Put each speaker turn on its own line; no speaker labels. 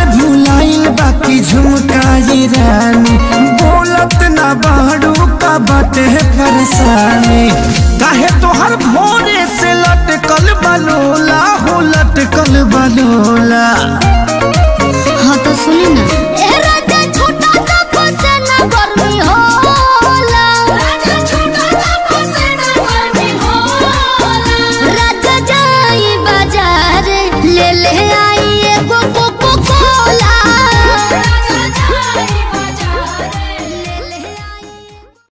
भुलाइल बाकी झुमकाई रानी बोलत ना बाड़ू का बाटे परेशानी काहे तोहर भोरे से लटकल बलोला हो लटकल बलोला
हाँ तो सुनी ना